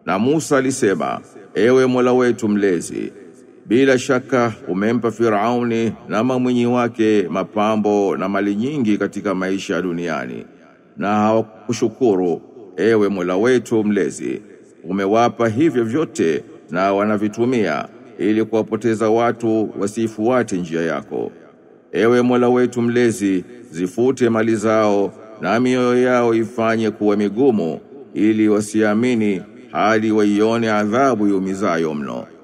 Na Musa alisema, ewe Mola wetu mlezi, bila shaka umempa Firauni na mamwinyi wake mapambo na mali nyingi katika maisha ya duniani, na hawakushukuru ewe Mola wetu mlezi. Umewapa hivyo vyote na wanavitumia ili kuwapoteza watu wasifuate njia yako. Ewe Mola wetu mlezi, zifute mali zao na mioyo yao ifanye kuwa migumu ili wasiamini hadi waione adhabu yumizayo mno.